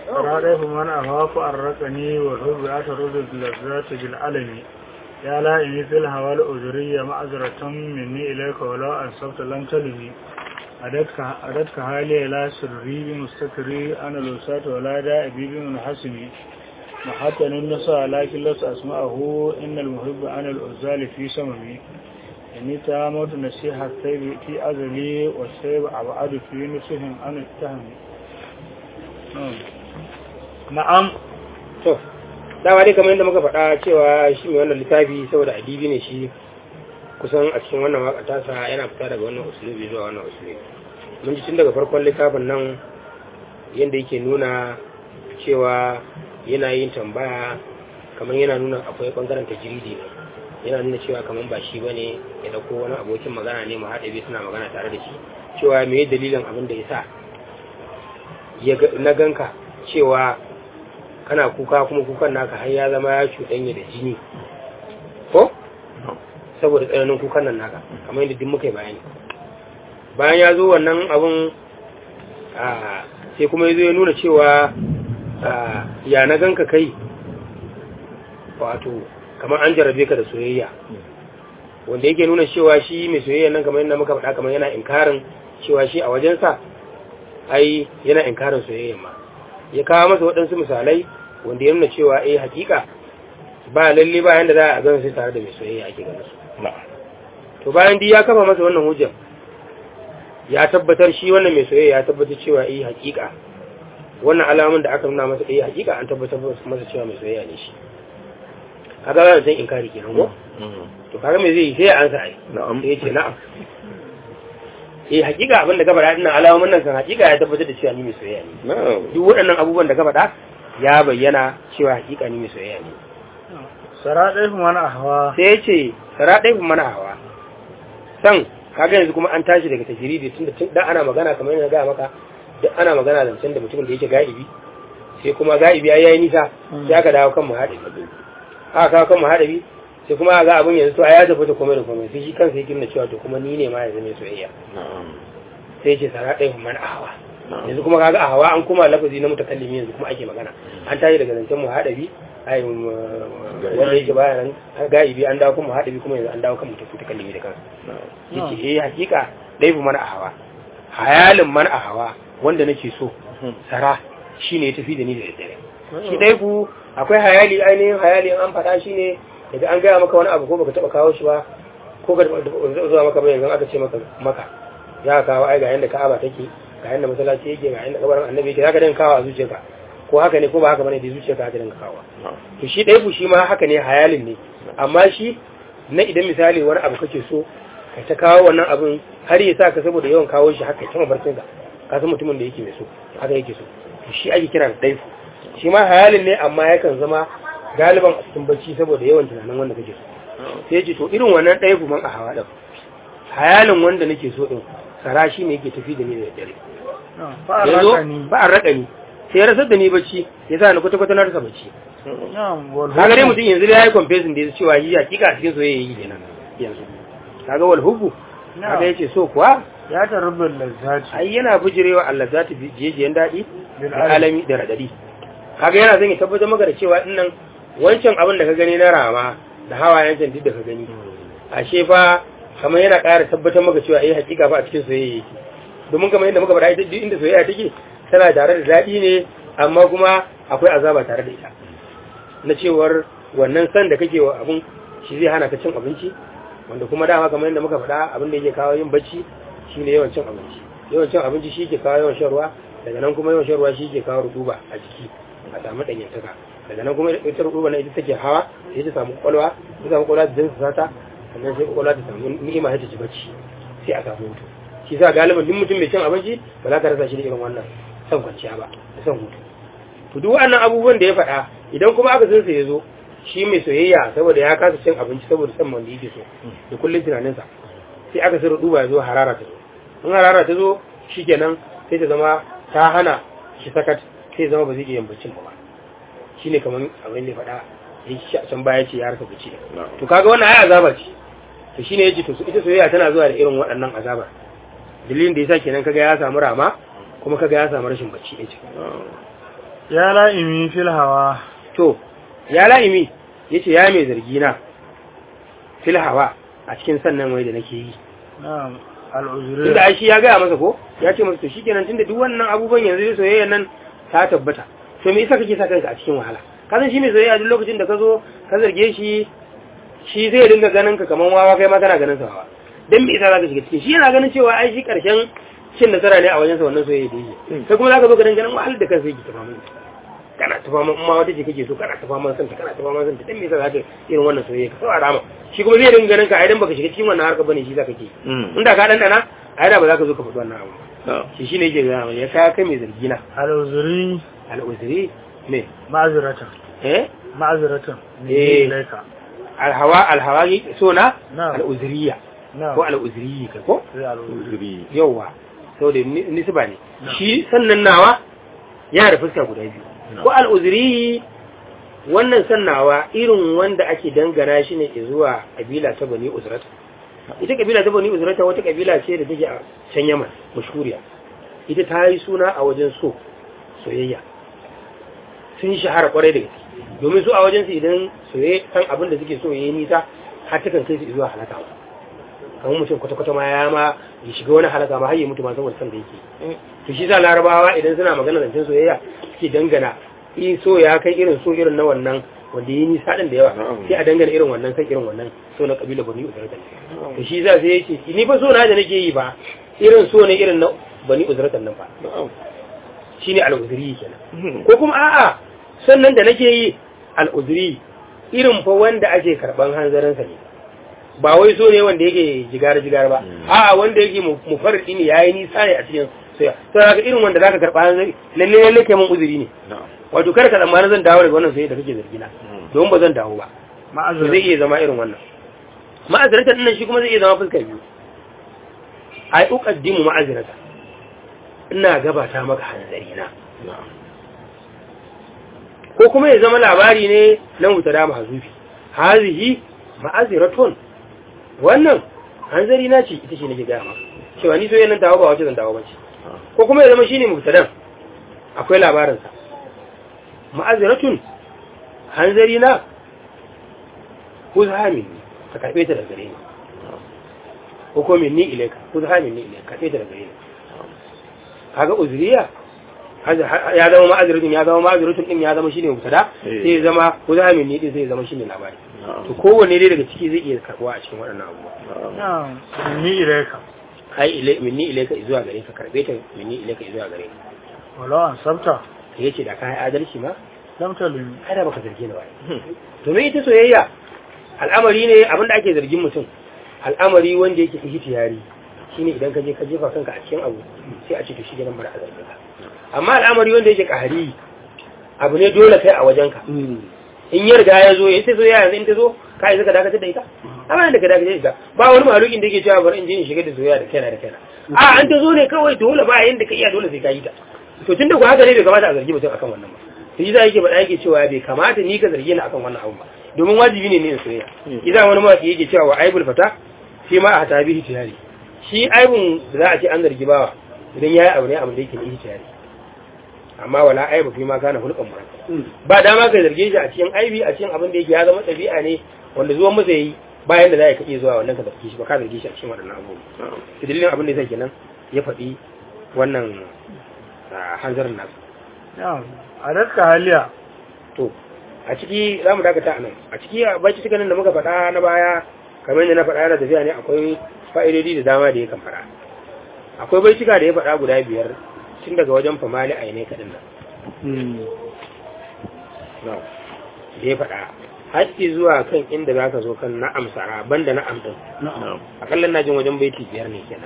رادف من أخاف الرقني والحب أترد اللذات بالعلم يا لائمي في الهوى الأجرية معذرة مني إليك ولو أنصبت لم تلمي أردتك حالي لا سري بمستكري أنا لوسات ولا دائبي بمنحسمي محتى النساء لكن لست أسمعه إن المحب أنا الأزال في سممي إني تامت نسيح الثيب في أزلي والثيب أبعد في نسهم عن التهم na'am to dama dai kamar yadda muka faɗa cewa shi mai wannan littafi saboda adibi ne shi kusan a cikin wannan waka tasa yana fita daga wannan usulubi zuwa wannan usulubi mun ji tun daga farkon littafin nan yadda yake nuna cewa yana yin tambaya kamar yana nuna akwai bangaren tajiridi ne yana nuna cewa kamar ba shi bane ya dauko wani abokin magana ne mu haɗe biyu suna magana tare da shi cewa me dalilin abin da ya sa na ganka cewa kana kuka kuma kukan naka har ya zama ya cuɗanya da jini ko saboda tsananin kukan nan naka kamar yadda duk muka yi bayani bayan ya zo wannan abun sai kuma ya zo ya nuna cewa ya na ganka kai wato kamar an jarabe ka da soyayya wanda yake nuna cewa shi mai soyayya nan kamar yadda muka faɗa kamar yana inkarin cewa shi a wajensa ai yana inkarin soyayya ma ya kawo masa waɗansu misalai wanda ya nuna cewa eh hakika ba lalle ba yanda za a gano sai tare da mai soyayya ake ganin su to bayan dai ya kafa masa wannan hujjar ya tabbatar shi wannan mai soyayya ya tabbatar cewa eh hakika wannan alamun da aka nuna masa eh hakika an tabbatar masa cewa mai soyayya ne shi kaga ba zan inkari kenan ko to kaga me zai yi sai ya ansa ai na'am sai ya ce na'am eh hakika abin da ka faɗa dinnan alamomin nan kan hakika ya tabbatar da cewa ni mai soyayya ne na'am duk waɗannan abubuwan da ka faɗa ya bayyana cewa hakika ni mai soyayya ne سرادف من أهوى sai ya ce sara ɗaya kuma mana hawa san kaga yanzu kuma an tashi daga tajiridi tun da tun da ana magana kamar yana gaya maka duk ana magana zancen da mutumin da yake ga'ibi sai kuma ga'ibi ya yi nisa sai aka dawo kan muhaɗabi aka kawo kan muhaɗabi sai kuma ga abin yanzu to a ya tafi da komai da komai sai shi kansa yake nuna cewa to kuma ni ne ma yanzu mai soyayya na'am sai ce sara ɗaya kuma mana hawa yanzu kuma kaga a hawa an kuma lafazi na mutakallimi yanzu kuma ake magana an tashi daga zancen muhaɗabi ai wanda yake baya nan ga'ibi an dawo kan muhaɗabi kuma yanzu an dawo kan mutakallimi da kansa yace eh hakika daifu mana a hawa hayalin mana a hawa wanda nake so sara shine ya tafi da ni da daddare shi daifu akwai hayali ainihin hayali an faɗa shine daga an gaya maka wani abu ko baka taba kawo shi ba ko ka zuwa maka ba yanzu aka ce maka maka ya kawo ai ga yanda ka'aba take ga yanda masallaci yake ga yanda kabarin annabi yake zaka dinga kawo a zuciyarka ko haka ne ko ba haka bane da zuciyarka haka dinga kawo to shi daifu shi ma haka ne hayalin ne amma shi na idan misali wani abu kake so ka ta kawo wannan abin har ya sa ka saboda yawan kawo shi haka ta mabarcin ka ka san mutumin da yake mai so haka yake so to shi ake kira da daifu shi ma hayalin ne amma yakan zama galiban a cikin bacci saboda yawan tunanin wanda kake so sai ce to irin wannan daifu man a hawa din hayalin wanda nake so din sara shi ne yake tafi da ni da dare yanzu فأرقني ba a raka ni sai ya rasar da ni bacci ya sa ni kwata-kwata na rasa bacci نعم kaga dai mutum yanzu ya yi confessing da ya cewa yi hakika a cikin soyayya yi kenan yanzu kaga wal hubbu kaga yace so kuwa ya tarubin lazzati ai yana bujirewa Allah za ta jejiyen daɗi Bil da alami da radadi kaga yana zan yi tabbatar maka da cewa dinnan wancan abin da ka gani na rama da hawayen can duk da ka gani ashe fa kamar yana ƙara tabbatar maka cewa eh hakika fa a cikin soyayya yake domin kamar yadda muka faɗa ita duk inda soyayya take tana tare da daɗi ne amma kuma akwai azaba tare da ita na cewar wannan san da kake wa abun shi zai hana ka cin abinci wanda kuma dama kamar yadda muka faɗa abin da yake kawo yin bacci shine yawan cin abinci yawan cin abinci shi ke kawo yawan shan ruwa daga nan kuma yawan shan ruwa shi ke kawo rutuba a jiki a samu ɗanyantaka daga nan kuma ita rutuba na ita take hawa sai ta samu kwalwa ta samu kwalwa ta jinsu sata sannan sai kwalwa ta samu ni'ima ta ci bacci sai a samu hutu shi sa galibin duk mutum mai cin abinci ba za ka rasa shi da irin wannan son kwanciya ba da son hutu to duk waɗannan abubuwan da ya faɗa idan kuma aka san sa ya zo shi mai soyayya saboda ya kasa cin abinci saboda san wanda yake so da kullum tunaninsa sai aka sai duba ya zo harara ta zo in harara ta zo shikenan sai ta zama ta hana shi sakat sai zama ba zai iya yin baccin ba shine kamar abin da ya faɗa ya ci a can baya ce ya rasa bacci to kaga wannan ai azaba ce to shine yace to ita soyayya tana zuwa da irin waɗannan azabar dalilin da yasa kenan kaga ya samu rama kuma kaga ya samu rashin bacci yace ya la'imi fil hawa to ya la'imi yace ya mai zargi na fil hawa a cikin sannan wai da nake yi na'am tunda al'uzuri ai shi ya gaya masa ko ya ce masa to shikenan tunda duk wannan abubuwan yanzu da soyayya nan ta tabbata to me yasa kake sa kanka a cikin wahala ka san shi mai soyayya duk lokacin da ka zo ka zarge shi shi zai dinga ganin ka kaman wawa kai ma kana ganin sa wawa dan me yasa zaka shiga cikin shi yana ganin cewa ai shi karshen cin nasara ne a wajen sa wannan soyayya da yake sai kuma zaka zo ka dinga ganin wahalar da kansa yake tafa mun kana tafa mun ma wata ce kake so kana tafa mun santa kana tafa mun santa dan me yasa zaka irin wannan soyayya ka saurara ma shi kuma zai dinga ganin ka ai dan baka shiga cikin wannan harka bane shi zaka ke inda ka dandana ai da ba za ka zo ka faɗi wannan abu shi shine yake gaya mana ya kaya kai mai zargi na al'uzuri al'uzuri me ma'aziratan eh ma'aziratan Eh. ne laika alhawa alhawa so na na al'uzuriya na ko al'uzuriyi ka ko sai al'uzuri yauwa saboda ni- nisba ne shi sannan nawa yana da fuska guda biyu ko al'uzuriyi wannan sannawa irin wanda ake dangana shi ne zuwa kabila ta bani uzrata ita kabila ta bani uzrata wata kabila ce da take a can yaman mashhuriya ita ta yi suna a wajen so soyayya sun shahara kwarai da gaske domin su a wajen su idan soyayya kan abin da suke so yayi nisa har ta kan kai su zuwa halaka kamar mutum kwata-kwata ma ya ma ya shiga wani halaka ma har ya mutu ma saboda san da yake to shi sa larabawa idan suna magana zancen soyayya suke dangana in so ya kai irin so irin na wannan wanda yi nisa din da yawa sai a dangana irin wannan kan irin wannan so na kabila bani uzratan to shi za sai yace ni fa so na da nake yi ba irin so ne irin na bani uzratan nan fa shine al-uzri kenan ko kuma a'a sannan da nake yi al-uzri irin fa wanda ake karban hanzarin sa ne ba wai so ne wanda yake jigar jigar ba a'a wanda yake mufarridi ne yayi nisa ne a cikin soya to kaga irin wanda zaka karba hanzari lalle lalle kai mun uzuri ne wato kar ka tsammanin zan dawo daga wannan soyayya da kake zargi na don ba zan dawo ba to zai iya zama irin wannan ma'azirata dinnan shi kuma zai iya zama fuska biyu ai uqaddimu ma'azirata ina gabata maka hanzari na ko kuma ya zama labari ne na mutada mahzufi hazihi ma'aziratun wannan hanzari na ce ita ce nake gaya maka cewa ni soyayya nan dawo ba wace zan dawo ba ce ko kuma ya zama shine mubtadan akwai labarinsa ma'aziratun hanzari na kuzha minni ka karbe ta daga gare ni ko ko minni ilaika kuzha minni ilaika karbe ta daga gare ni kaga uzriya ya zama ma'aziratun ya zama ma'aziratun din ya zama shine mubtada sai ya zama kuzha minni din sai ya zama shine labari to kowanne dai daga ciki zai iya karbuwa a cikin waɗannan abubuwa na'am ni ilaika ai ilai minni ilaika zuwa gare ka karbe ta minni ilaika zuwa gare ni walau an sabta yace da kai adalci ma lam talim kada baka zargi ni ba domin ita soyayya al'amari ne abinda ake zargin mutum al'amari wanda yake ihtiyari shine idan ka je ka jefa kanka a cikin abu sai a ce to shi gidan bar a zargi ka amma al'amari wanda yake kahari abu ne dole kai a wajenka in ya riga ya zo ya sai soyayya yanzu in ta zo ka yi zaka dakatar da ita amma da ka dakatar da ita ba wani malukin da yake cewa bari in je in shiga da soyayya da kaina da kaina a an ta zo ne kawai dole ba yanda ka iya dole sai ka yi ta to tunda ku haka ne bai kamata a zargi mutum akan wannan ba to za yake faɗa yake cewa bai kamata ni ka zargi ni akan wannan abu ba domin wajibi ne ne in soyayya idan wani mawaki yake cewa wa aibul fata shi ma a tabihi tiyari shi aibun da za a ce an zargi bawa idan yayi abu ne abin da yake ne tiyari amma wala aibu fi ma kana hulqan mura ba dama ka zarge shi a cikin aibi a cikin abin da yake ya zama ɗabi'a ne wanda zuwan masa yayi bayan da za ka iya zuwa wannan ka zarge shi ba ka zarge shi a cikin waɗannan abubuwa to dalilin abin da yasa kenan ya faɗi wannan hanzarin nasu na'am a daska haliya to a ciki za mu dakata a nan a ciki a baki cikin da muka faɗa na baya kamar yadda na faɗa yana tafiya ne akwai fa'idodi da dama da ya kan faɗa akwai baicika da ya faɗa guda biyar tun daga wajen famali a yanayi kaɗin nan da ya faɗa haƙƙi zuwa kan inda za ka zo kan na'am sara banda na'am ɗin akalla na jin wajen baiti biyar ne kenan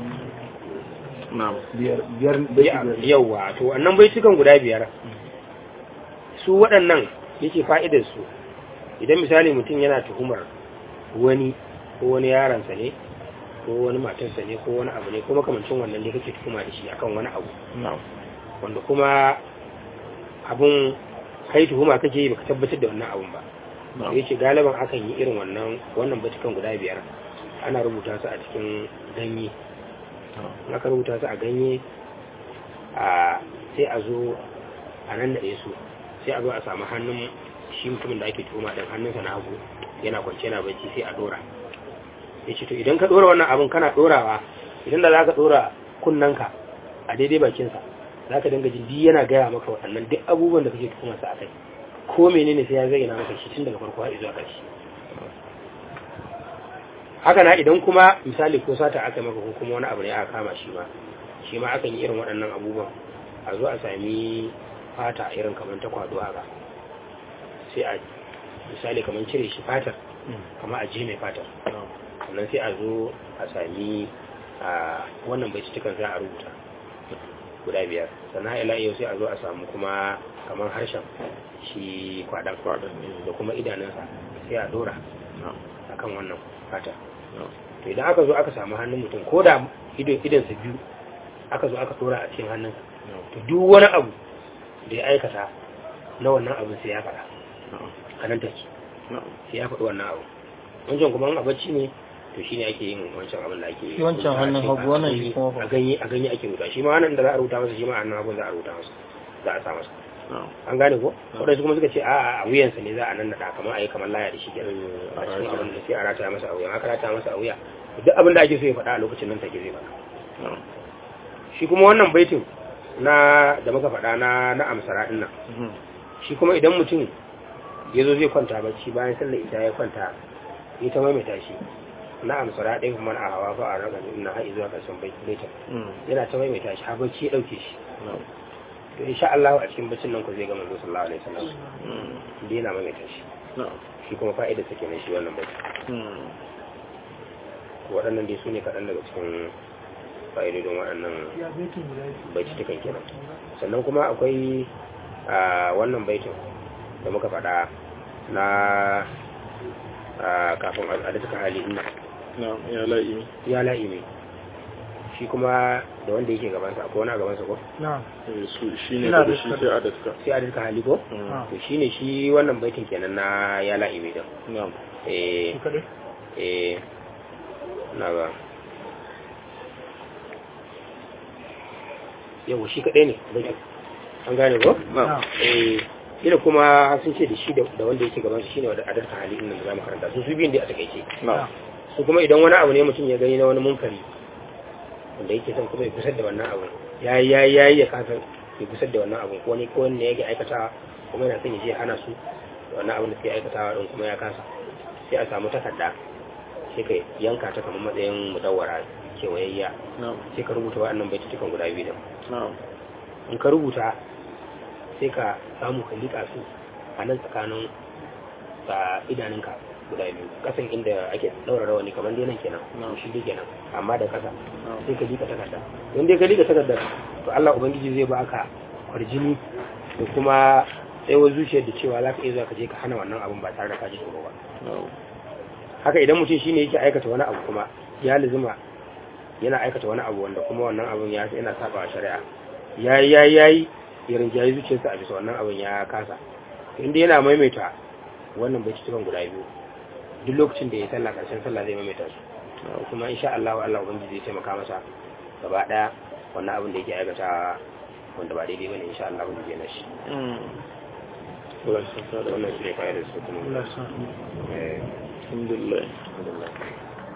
yauwa to wannan baitukan guda biyar su waɗannan yake fa'idar su idan misali mutum yana tuhumar wani ko wani yaransa ne ko wani matarsa ne ko wani abu ne ko makamancin wannan ne kake tuhuma da shi akan wani abu wanda kuma abun kai tuhuma kake yi baka tabbatar da wannan abun ba yace galiban akan yi irin wannan wannan baitukan guda biyar ana rubuta su a cikin ganye aka rubuta su a ganye a sai a zo a nan da su sai a zo a samu hannun shi mutumin da ake tuhuma din hannunsa na hagu yana kwance yana bacci sai a dora ya ce to idan ka dora wannan abin kana dorawa idan da za ka dora kunnanka a daidai bakinsa za ka dinga jin duk yana gaya maka waɗannan duk abubuwan da kake tuhumarsa a kai ko menene sai ya zayyana maka shi tun daga farko har zuwa ƙarshe haka na idan kuma misali ko sata aka maka ko kuma wani abu ne aka kama shi ma shi ma akan yi irin waɗannan abubuwan a zo a sami fata irin kamar ta kwado haka sai a misali kamar cire shi fatar kama a ji mai fatar sannan sai a zo a sami a wannan bai cikin za a rubuta guda biyar sannan ila yau sai a zo a samu kuma kamar harshen shi kwadan da kuma idanunsa sai a dora akan wannan fata to idan aka zo aka samu hannun mutum ko da idansa biyu aka zo aka dora a cikin hannunsa to duk wani abu da ya aikata na wannan abin sai ya faɗa a nan take sai ya faɗi wannan abu wancan kuma a bacci ne to shine ake yin wancan abin da ake yi Shi wancan hannun hagu, wannan shi kuma fa. a ganye a ganye ake rubuta shi ma wannan da za a rubuta masa shi ma a hannun hagu za a rubuta masa za a sa masa an gane ko wadansu kuma suka ce a a wuyansa ne za a nan naɗa kamar a yi kamar laya da shi kenan a cikin abin da sai a rataya masa a wuya aka rataya masa a wuya duk abin da ake so ya faɗa a lokacin nan take zai faɗa shi kuma wannan baitin na da muka faɗa na na amsara ɗin nan shi kuma idan mutum ya zo zai kwanta bacci bayan sallar ita ya kwanta ya ta maimaita shi na amsara ɗin kuma a hawa fa a raga na har zuwa ƙarshen baitin yana ta maimaita shi har bacci ya ɗauke shi to insha Allah a cikin baccin nan ku zai ga manzo sallallahu alaihi wasallam da yana maimaita shi shi kuma fa'idar sa kenan shi wannan bacci waɗannan dai su ne kaɗan daga cikin fa'idodin waɗannan baitutukan kenan sannan kuma akwai a wannan baitin da muka faɗa na a kafin adadin hali ina ya la'i ya la'imi shi kuma da wanda yake gabansa akwai wani a gabansa ko na su shi ne Ina da da shi shi. sai adatka sai adadin hali ko Ah. to shine shi wannan baitin kenan na ya la'imi din na'am eh shi kaɗai eh na ba yau shi kaɗai ne baitin an gane ko na'am eh ina kuma sun ce da shi da da wanda yake gaban shi shine wanda adalta hali din da zamu karanta su su biyun da a takeice na'am su kuma idan wani abu ne mutum ya gani na wani munkari wanda yake son kuma ya gusar da wannan abu yayi yayi yayi ya kasa ya gusar da wannan abu ko ne ko ne yake aikata kuma yana son ya je hana su wannan abin da suke aikatawa din kuma ya kasa sai a samu takarda sai ka yanka ta kamar matsayin mudawwara kewayayya na'am sai ka rubuta waɗannan baitutukan guda biyu din na'am in ka rubuta sai ka samu ka liƙa su a nan tsakanin a idanunka guda biyu kasan inda ake ɗaura rawani kamar dai nan kenan Na'am. shi dai kenan amma da kasa na'am sai ka liƙa takarda in dai ka liƙa takarda to Allah ubangiji zai baka kwarjini da kuma tsayawar zuciyar da cewa za ka iya zuwa ka je ka hana wannan abin ba tare da ka ji tsoro ba na'am haka idan mutum shine yake aikata wani abu kuma ya lizuma yana aikata wani abu wanda kuma wannan abun ya yana saba wa shari'a yayi yayi yayi ya rinjayi zuciyarsa a bisa wannan abun ya kasa inda yana maimaita wannan bai cikin guda biyu duk lokacin da ya sallah karshen sallah zai maimaita su kuma insha Allah Allah ubangiji zai taimaka masa gaba daya wannan abin da yake aikata wanda ba daidai bane insha Allah ubangiji yana shi Allah ya saka da wannan shi ne fa'idar su kuma Allah ya sa eh alhamdulillah alhamdulillah